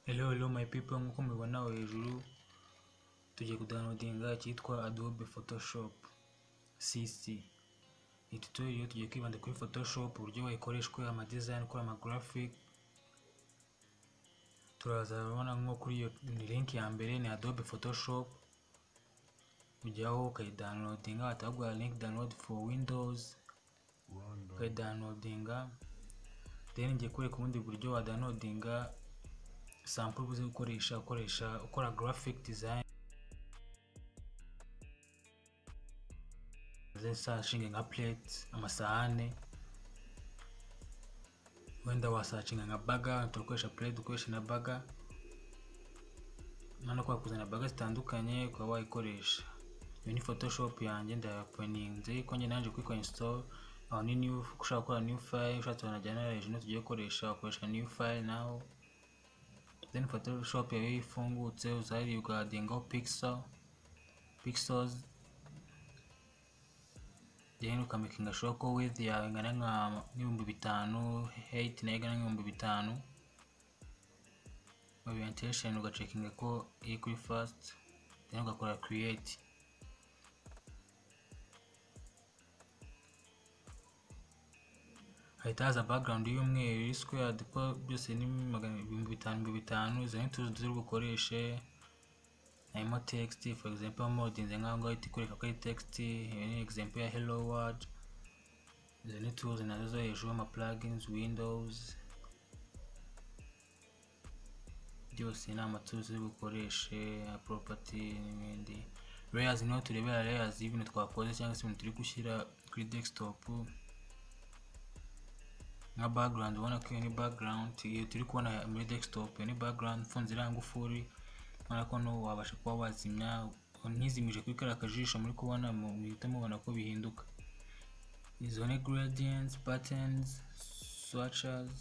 Hello hello my people nk'uko mubibona aho hejuru tugiye kudownloadinga cyitwa Adobe Photoshop CC iyi tutorial tugiye kwibanda kuri Photoshop uburyo wayikoresha ukora ama design ukora ama graphic turaza urabona nko kuri iyo link ya mbere ni Adobe Photoshop ujyaho ukayidownloadinga batagwa link download for Windows ukayidownloadinga then ngiye kwereka ubundi buryo wadownloadinga sample uzi gukoresha ukoresha ukora graphic design zashinga nka plate amasahane wenda wasacinga nka baga turakoresha plate ukoresha na baga nano kwa kuzana baga zitandukanye ukaba wayikoresha iyo ni photoshop yanjye ndayaponinze ko njye naje kuyikora install aho ni new ushaka gukora new file ushatse wanajyana hejuru tugiye gukoresha ukoresha new file naho then photoshop yawe ifungutse uzahiri ugadingaho pixel pixels then ukamakinga sure ko width yawe ingana nka n'ibihumbi bitanu height nayo ingana n'ibihumbi bitanu orientation ugacekinga ko iri kuri first then ugakora create hahita haza background y'umweru iri squared ko byose ni magana ibihumbi bitanu ibihumbi bitanu izo ni tuzi turi bukoreshe harimo text for example modinze nk'aho ngaho ihita ikwereka ko ari text iyo ni example ya hello world izo ni tuzi nazo zo hejuru ama plugins windows byose ni amatuzi turi bukoreshe property n'ibindi layers niho turebera layers y'ibintu twakoze cyangwa se ibintu turi gushyira kuri desktop nka background ubona ko iyo ni background iyo turi kubona muri desktop iyo ni background mfunze iriya ngufuri ubona ko no wabasha kuba wazimya ntizimije kuri kariya kajisho muri kubona muhita mubona ko bihinduka izo ni gradients patterns swatches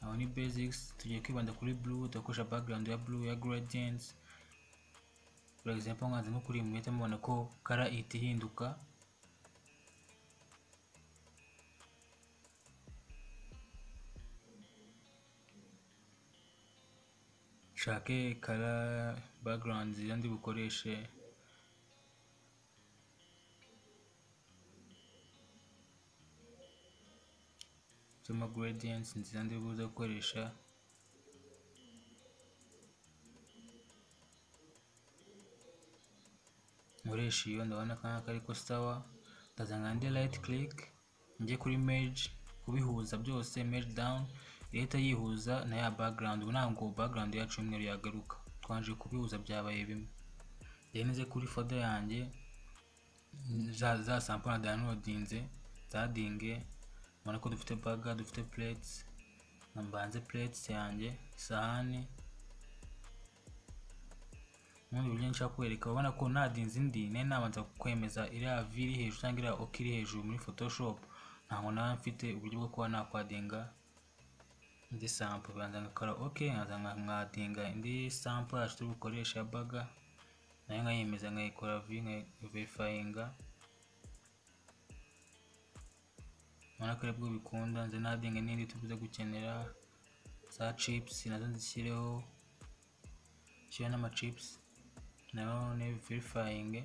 aho ni basics tugiye kwibanda kuri blue turakoresha background ya blue ya gradients for example nkanze nko kuri muhita mubona ko kara ihita ihinduka nshake kara background nziza ndi bukoreshe zama gradients nziza ndi buze gukoresha nkoresha iyo ndabona akana kari ko sawa ndazanga ndi right click njye kuri merge kubihuza byose merge down leta yihuza na ya background ubu ntabwo background yacu y'umweru yagaruka twanje kubihuza byabaye bimwe yanize kuri foda yanjye za za sample na downloadinze zadinge mbona ko dufite baga dufite plates na mbanze plates yanjye sahani ubundi buryo nshaka kwereka ubona ko nadinze indi nari nabanza kwemeza iriya v iri hejuru cyangwa iriya ok iri hejuru muri photoshop ntabwo naba mfite uburyo bwo kuba nakwadinga indi sample banza ngakora ok nkaza nkadinga indi sample yacu turi bukoresha baga nayo nkayemeza nkayikora v nkayiverifyinga ubona ko aribwo bikunda nze nadinga n'indi tubuze gukenera za chips nazo nzishyireho nshyira n'amachips nayo neverifyinge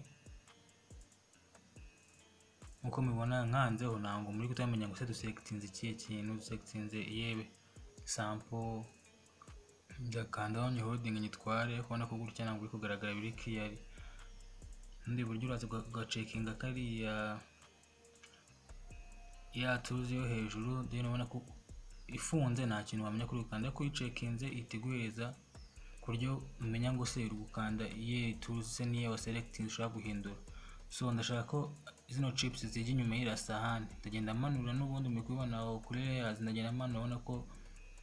nkuko mubibona nkanzeho ntabwo muri kutamenya ngo se dusekitinze ikihe kintu dusekitinze yewe sample ndakandaho ni holding nyitware kubona ko gutya ntabwo uri kugaragara biri kiyari ubundi buryo uraza ugacekinga kariya ya tuzi yo hejuru then ubona ko ifunze nta kintu wamenya kuri gukanda ko uyicekinze itiguhereza ku buryo umenya ngo se uri gukanda iye tuzi se niye wa selecting ushobora guhindura so ndashaka ko zino chips zijya inyuma y'iriya sahani ndagenda manura n'ubundi muri kubibona kuri layers ndagenda manura ubona ko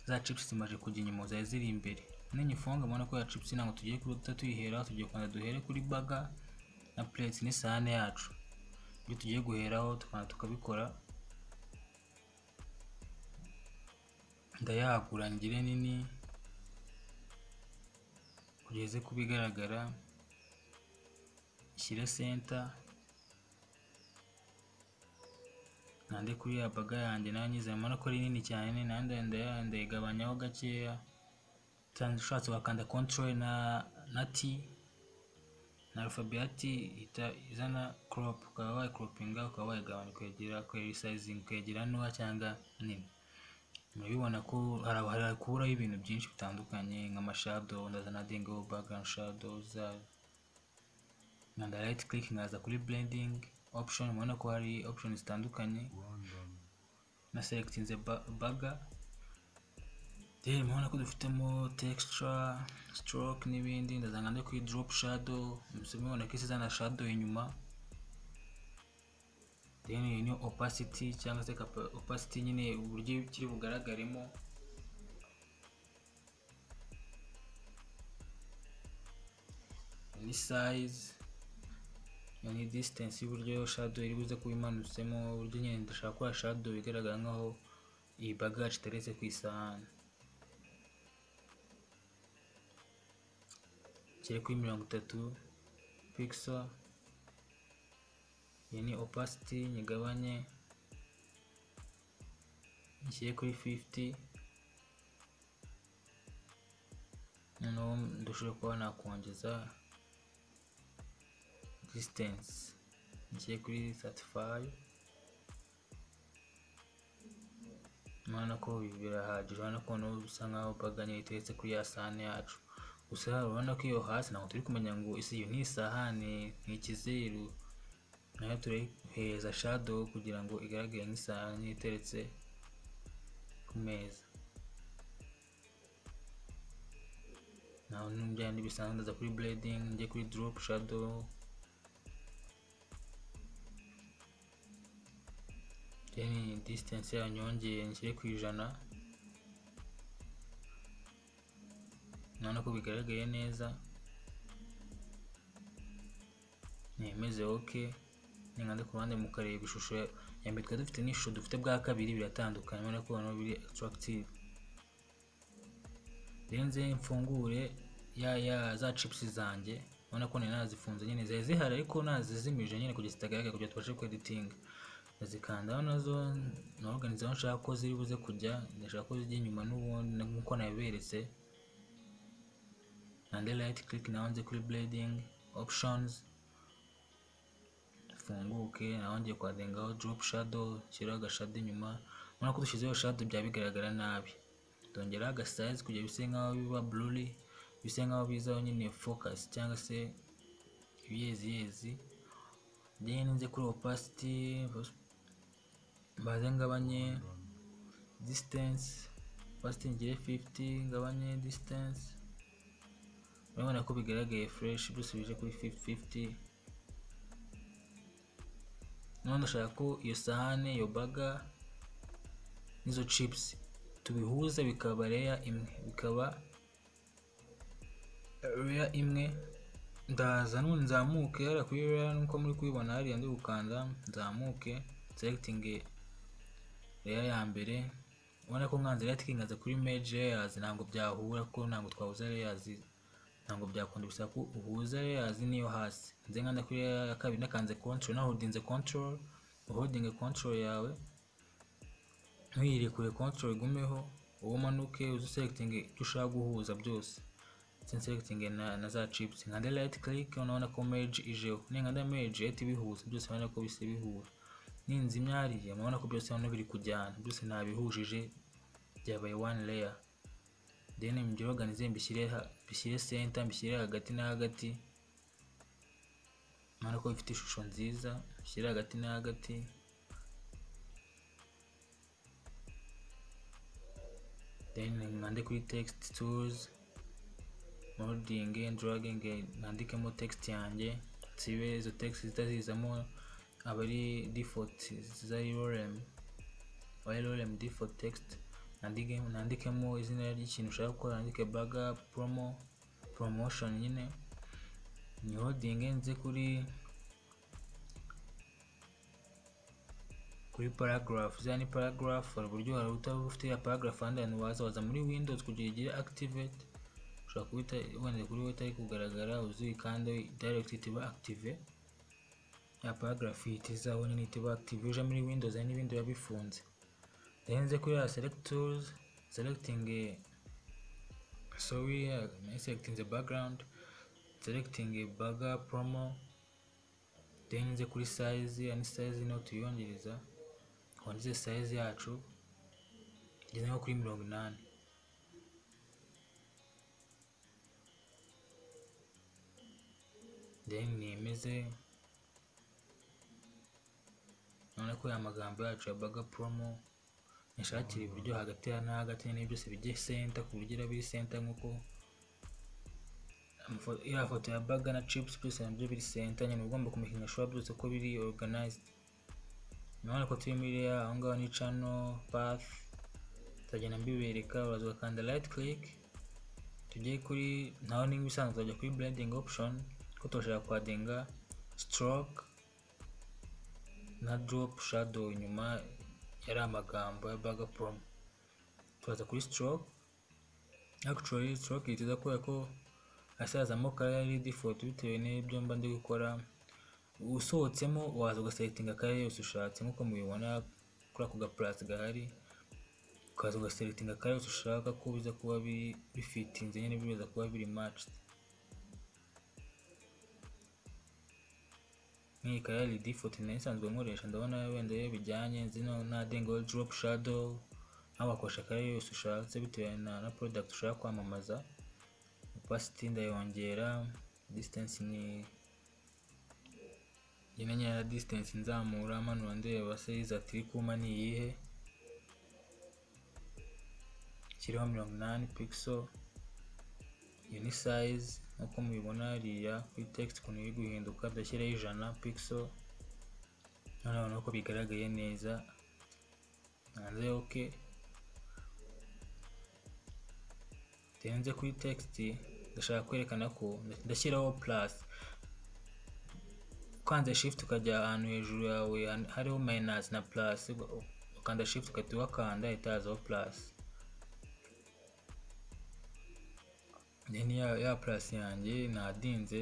za chips zimaze kujya inyuma zari ziri imbere ninyifunga mbona ko ya chips ntabwo tugiye kuruta tuyiheraho tugiye kubanza duhere kuri baga na plate n'isahane yacu ibyo tugiye guheraho tukabanza tukabikora ndayagura ngire nini kugeze kuba igaragara ishyire center nande kuri ya baga yanjye nayo nyizeye mbona ko ari nini cyane nayo ndayigabanya ndayigabanyaho gakeya cyane ushatse wakanda control na na T na alphabeti ihita izana crop ukaba wayikropinga ukaba wayigabanya ukayigira ukayirisayizinga ukayigira ntoya cyangwa nini murabibona ko harakuraho ibintu byinshi bitandukanye nk'amashadow ndazana dingo background shadows nkanda right click nkaza kuri blending option mubona ko hari option zitandukanye na selectinze baga then mubona ko dufitemo texture stroke n'ibindi ndazana ndi kuri drop shadow mubona ko isizana shadow inyuma then iyi ni opacity cyangwa se capa- opacity nyine uburyo kiri bugaragaremo ni size iyo ni distance y'uburyo shadow iri buze kuba imanutsemo uburyo nyine ndashaka ko shadow igaragara nkaho iyi bagage iteretse ku isahani kiri kuri mirongo itatu pixel iyi ni opacity nyigabanye nshyire kuri 50 noneho dushobora kuba nakongeza distance nshyire kuri 35 urabona ko ibi birahagije urabona ko noneho bisa nkaho baganye iteretse kuri ya sahani yacu gusa urabona ko iyo hasi ntabwo turi kumenya ngo isi iyo ni isahani ni ikizeru nayo turayihereza shadow kugira ngo igaragare nk'isahani iteretse ku meza naho n'ibindi bisanzwe ndaza kuri blading njye kuri drop shadow then distance yayo nyongeye nshyire ku ijana urabona ko bigaragaye neza nemeze ok ningande ku ruhande mukareba ishusho ya- ya mbere twari dufite n'ishusho dufite bwa kabiri biratandukanye urabona ko noneho biri attractive renze mfungure ya ya za chips zanjye urabona ko nari nazifunze nyine zari zihari ariko nazizimije nyine kugira zitagaragara kugira tubashe kweditinga ndazikandaho nazo naorganize aho nshaka ko ziri buze kujya ndashaka ko zijya inyuma n'ubundi nk'uko nabiberetse nande right click naho nze kuri blading options dufunguke naho ngiye kwadengaho drop shadow nshyiraho agashado inyuma urabona ko dushyizeho shadow byaba bigaragara nabi dongeraho agasize kugira bise nkaho biba blurry bise nkaho bizaho nyine focus cyangwa se ibiyeziyezi then nze kuri opacity mbaze ngabanye distance opacity ngire 50 ngabanye distance urabona ko bigaragaye fresh dusubije kuri 50 none ndashaka ko iyo sahane iyo baga n'izo chips tubihuza bikaba reya imwe bikaba reya imwe ndaza none nzamuke hariya kuri reya nuko muri kubibona hariya ndi gukanda nzamuke selectinge reya ya mbere ubona ko nkanze reya tikingaza kuri meji reyazi ntabwo byahura ko ntabwo twahuza reyazi ntabwo byakunda bisaba ko uhuza layers niyo hasi nze nkanda kuri layer ya kabiri nakanze control na holdinze control holding control yawe ntuyirekure control igumeho uwo umanuke uzi selecting icyo ushaka guhuza byose nse selecting na, na za chips nkande right click unabona ko merge ijeho ninkanda merge ahita ibihuza byose urabona ko bisa bihura ninzimya hariya murabona ko byose hano biri kujyana byose nabihujije byabaye one layer then mbyiroganize mbishyire ha- mbishyire center mbishyire hagati na hagati mwana ko bifite ishusho nziza mbishyire hagati na hagati then mwande kuri text tools molding dragging mwandikemo text yanjye nsibe izo text zitazizamo aba ari default za urm YLM default text nandike- nandikemo izina ry'ikintu ushaka gukora nandike baga promo promotion nyine ni holding nze kuri kuri paragraph ziriya ni paragraph hari uburyo hari utaba ufite ya paragraph ahandi hantu waza waza muri windows kugira igire activate ushobora kubita wenda kuri wowe itari kugaragara uzikande direct it iba active ya paragraph ihita izaho nyine ihita iba active uje muri windows hari n'ibindi biba bifunze then nze kuri ya select tools selecting eh, sorry eh, selecting the background selecting a burger promo then nze kuri size ya ni size niho tuyongereza wanditse size yacu igeze nko kuri mirongo inani then nemeze none ko ya magambo yacu ya baga promo nishakira iburyo hagati ya na hagati n'ibyo byose bijye senta ku buryo iraba iri senta nk'uko amafo- ya foto ya baga na chips byose nabyo biri senta nyine ugomba kumekinya shuwa byose ko biri organized none ko turi muri ya aho ngaho ni channel path tuzagenda mbibereka uraza ugakanda right click tujye kuri ntaho n'ingwa isanzwe tuzajya kuri blending option ko turashaka kwadinga stroke na drop shadow inyuma yari amagambo ya baga promo turaza kuri stroke actually stroke yitiza kubera ko asazamo kare ari default bitewe n'ibyo mba ndi gukora usohotsemo waza ugasetinga kare yose ushatse nk'uko mubibona kuri ako gaparasi gahari ukaza ugasetinga kare yose ushaka ko biza kuba biri bifitinze nyine biza kuba biri matched nk'iyi kare yari default nayo isanzwe nkoresha ndabona wenda iyo bijyanye zino nadengaho drop shadow nawe wakoresha kare yose ushatse bitewe na, na product ushaka kwamamaza opacity ndayongera distance ni nyine nyine na distance nzamura manura ndeba size ati iri kuma ni iyihe kiriho mirongo inani pixel iyo ni size nk'uko mubibona hariya kuri text ukuntu iri guhinduka ndashyiraho ijana pixel noneho nuko bigaragaye neza hanze ok tenze kuri text ndashaka kwerekana ko ndashyiraho plus ukanze shift ukajya ahantu hejuru yawe han- hariho minus na plus uga- ukanda shift ugahita wakanda ihita hazaho plus then ya, ya plus yanjye nadinze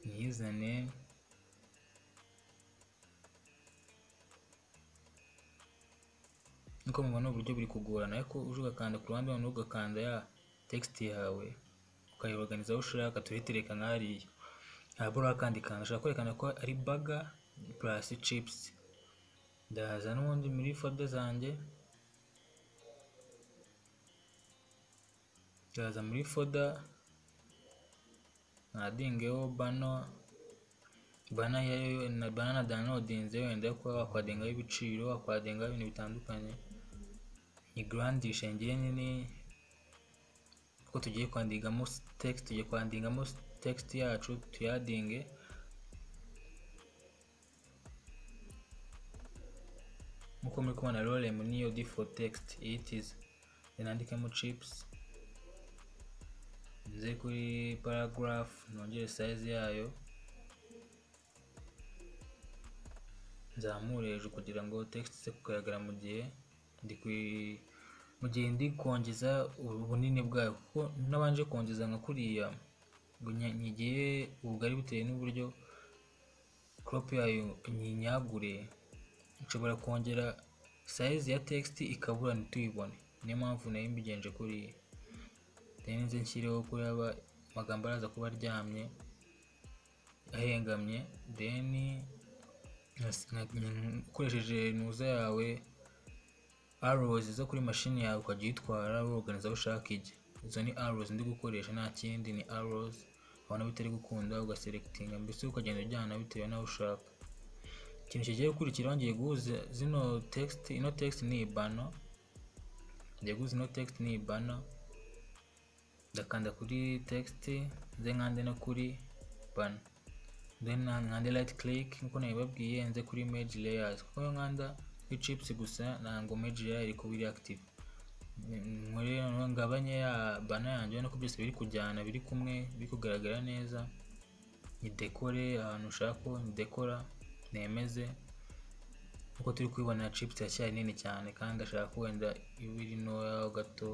nyizane nkuko mubona uburyo buri kugorana ariko uje ugakanda ku ruhande noneho ugakanda ya text yawe ukayibaganiza aho ushaka turitereka nk'hariya ntabwo urakandi kantu ushaka kwerekana ko ari baga plus chips ndaza n'ubundi muri folder zanjye ndaza muri folder nadingeho bano bana yayo na bana na downloadinze wenda yo kuba wakwadengaho ibiciro wakwadengaho ibintu bitandukanye nyigurandisha ngewe nyine kuko tugiye kwandikamo text tugiye kwandikamo text yacu tuyadinge nkuko muri kubona rorem niyo default text ihitiza nandikemo chips nze kuri paragraph nongere size yayo nzamure hejuru kugira ngo text ize kugaragara mu gihe ndi kwi- mu gihe ndi kongeza ubu- ubunini bwayo kuko nabanje kongeza nka kuriya ngo nya- nyigiye ubugari bitewe n'uburyo crop yayo nyinyagure nshobora kongera size ya text ikabura ntituyibone niyo mpamvu nayo mbigenje kuriya then nze nshyireho kuri aba amagambo araza kuba aryamye ahengamye then Yes, nka- nka- ukoresheje nuza yawe arrows zo kuri mashini yawe ukajya uyitwara woganiza aho ushaka ijya izo ni arrows ndi gukoresha nta kindi ni arrows wabona bitari gukunda ugaselectinga mbese ukagenda ujyana bitewe n'aho ushaka ikintu kigiye gukurikiraho ngiye guhuza zino text ino text ni ibano ngiye guhuza ino text ni ibano ndakanda kuri text nze nkande no kuri bano then na- nkande right click nkuko nabibabwiye nze kuri image layers kuko iyo nkanda kuri chips gusa ntabwo image layer iri kuba iri active Mm, nkore noneho ngabanye ya bana yanjye ubona ko byose biri kujyana biri kumwe biri kugaragara neza nyidekore ahantu ushaka ko nyidekora nemeze nkuko turi kubibona chips iracyari nini cyane kandi ndashaka ko wenda iba iri ntoya gato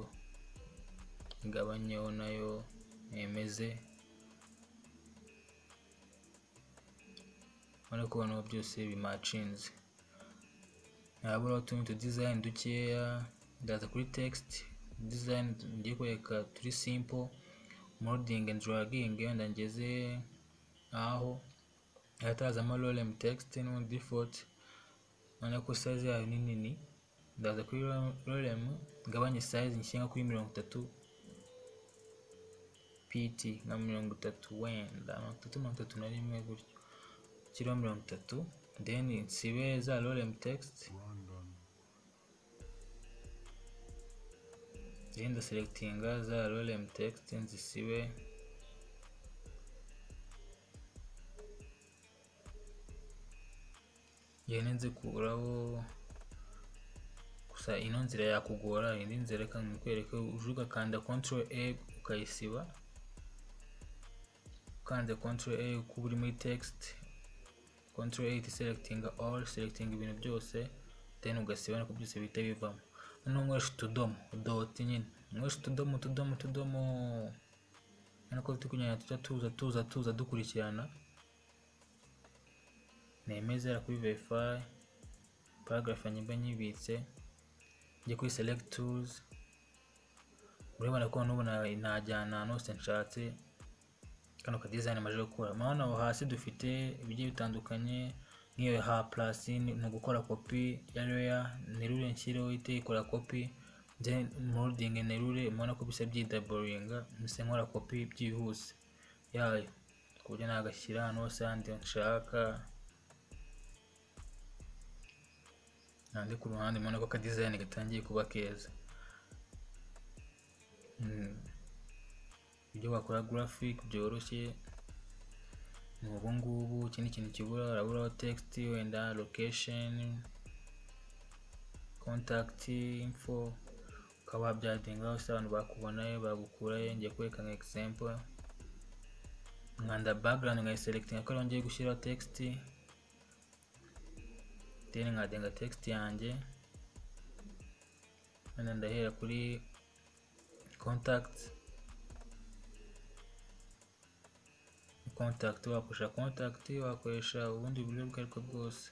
ngabanyeho nayo nemeze urabona ko hano byose bimacinze habura utuntu tu design dukeya ndaza kuri text design ngiye kwereka turi simple molding and dragging wenda ngeze aho ahatazamo lorem text n'ubundi default urabona ko size yayo ni nini ndaza kuri lorem ngabanye size nshyira nko kuri mirongo itatu pt nka mirongo itatu wenda mirongo itatu mirongo itatu na rimwe gutyo kiriho mirongo itatu then nsibe za lorem text then ndaselectinga za lorem text nzisibe ngende nzikuraho gusa ino nzira yakugora indi nzira reka nkwereke uje ugakanda control a ukayisiba ukanze control a kuba uri muri text control a selectinga all selecting ibintu byose then ugasiba niko byose bihita bivamo noneho nkoresha utudomo dot nyine nkoresha utudomo utudomo utudomo urabona ko turi kunyanya tujya tuza tuza tuza dukurikirana nemezera kuri verify paragraph nyimba nyibitse njye kuri select tools urabona ko n'ubu najyana nose nshatse kano ka design amaze gukora murabona aho hasi dufite ibigiye bitandukanye nk'iyo ha plus ni ugukora copy ya layer nerure nshyireho ite ikora copy then molding nerure murabona ko bisa byidaboringa mbese nkora copy byihuse yayo ku buryo nagashyira hano hose handi nshaka nandi ku ruhande murabona ko aka design gatangiye kuba keza ibyo wakora graphic byoroshye ni ubu ngubu ikindi kintu kibura uraburaho text wenda location contact info ukaba wabyadingaho se abantu bakubona yo bagukurayo ngiye kwereka nka example nkanda background nkayiselectinga ko ariho ngiye gushyiraho text then nkadenga text yanjye hano ndahera kuri contact contact wakoresha contact wakoresha ubundi buryo ubwo ariko bwose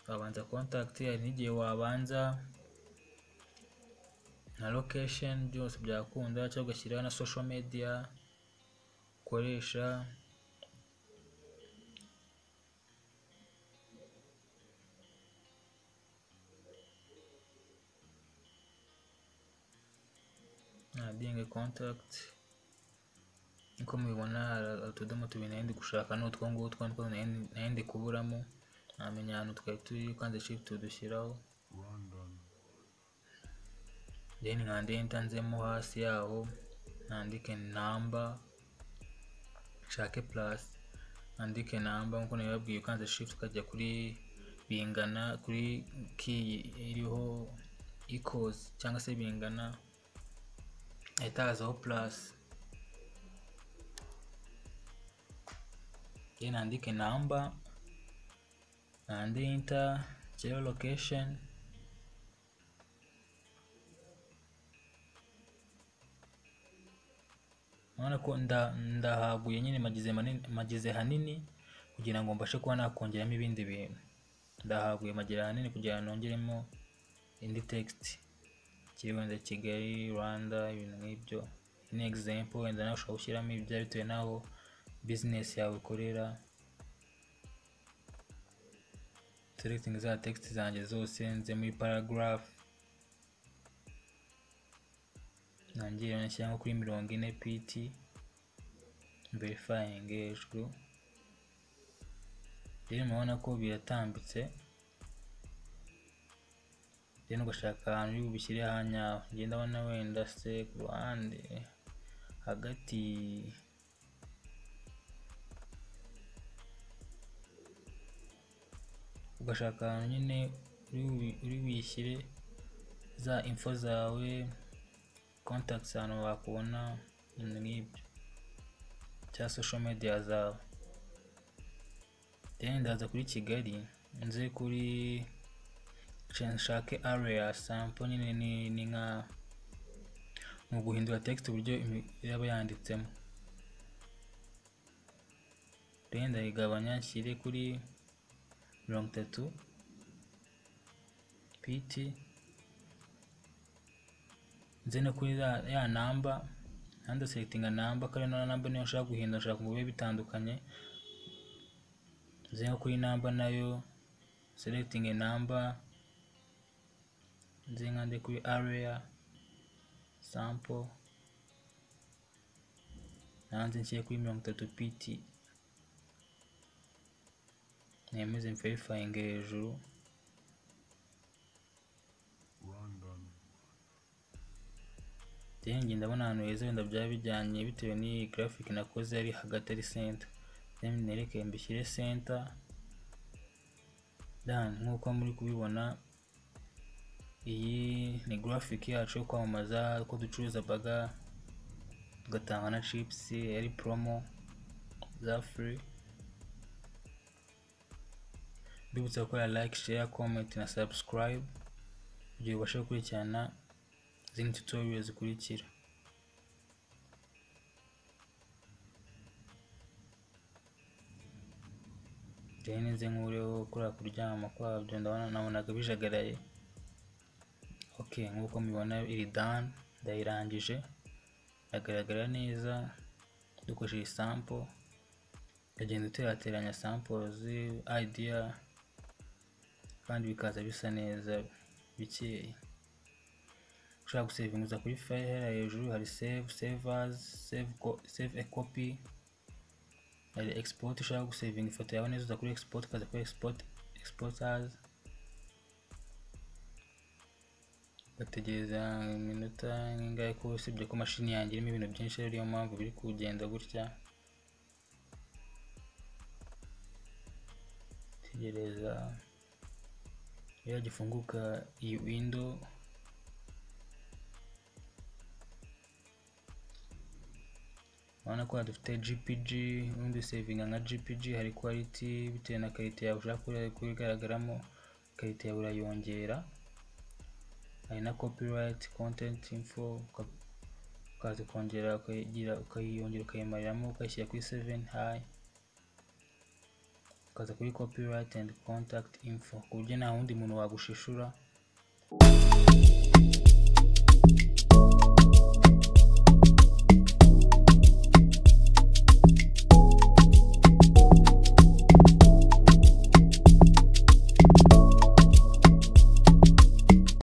wabanza contact hari n'igihe wabanza na location byose byakunda cyangwa ugashyiraho na social media ukoresha adding contact niko mubibona utudomo tubiri nari ndi gushaka ni utwo ngutwo niko nari ndi kuburamo ntamenya ahantu twari turi ukanze shift dushyiraho then nkande ntanzemo hasi yaho nandike namba nshake plus nandike namba nkuko nabibabwiye ukanze shift ukajya kuri bingana kuri key iriho equals cyangwa se bingana ahita hazaho plus then andike namba and enter geo location urabona ko ndahaguye nyine magize hanini kugira ngo mbashe kuba nakongeramo ibindi bintu ndahaguye magera hanini kugira ngo nongeremo indi text kiriho wenda kigali rwanda ibintu nk'ibyo ni example wenda nawe ushobora gushyiramo ibya bitewe n'aho bizinesi yawe ukorera selecting za text zanjye zose nze muri paragraph nongere nashyira nko kuri mirongo ine pt verifying hejuru rero murabona ko biratambitse rero ugashaka ahantu uri bubishyire ahanyaho ngenda abona wenda se ku ruhande hagati ugashaka ahantu nyine uri wishyire za info zawe contacts ahantu wakubona ibintu nk'ibyo cyangwa social media zawe then ndaza kuri kigali nze kuri nshake area sample nyine ni nka ni uguhindura text uburyo yaba yanditsemo rero ndayigabanya nshyire kuri mirongo itatu piti nze no kuri za- ya namba handi sekitinga namba kandi na namba niyo nshaka guhindura nshaka ngo bibe bitandukanye nze nko kuri namba nayo selecting namba nze nka ndi kuri area sample nanze nshyire kuri mirongo itatu pt nemeze mverifying hejuru Then ngenda mbona ahantu heza wenda byaba bijyanye bitewe n'iyi graphic nakoze ari hagati ari center then nereke mbishyire center dan nk'uko muri kubibona iyi ni graphic yacu yo kwamamaza ko ducuruza baga tugatanga na chips ari promo za free ndibutsa gukora like share comment na subscribe kugira ubashe gukurikirana izindi tutorial zikurikira rero nze nkuriho kuriya kuryama kwabyo ndabona nabonaga bijagaraye ok nk'uko mubibona iri dan ndayirangije iragaragara neza dukoresheje isampo ukagenda uterateranya samples idea kandi bikaza bisa neza bikeye ushaka gusevinguza kuri file hejuru hari save savers save, co- save a copy hari export ushaka gusevinga ifoto yawe neza uza kuri export ukaza kuri export exporters bategereza iminota nk'ingahe ko usibye ko mashini yanjye irimo ibintu byinshi rero niyo mpamvu biri kugenda gutya tegereza iyo gifunguka iyi window urabona ko dufite gpg ubundi usevinga nka gpg hari quality bitewe na karite yawe ushaka kuri- kurigaragaramo karite yawe urayongera hari na copyright content info uka- ukaza ukongera ukayigira ukayiyongera ukayimariramo ukayishyira kuri 7 high ukaza kuri copyright and contact info ku buryo nta wundi muntu wagushishura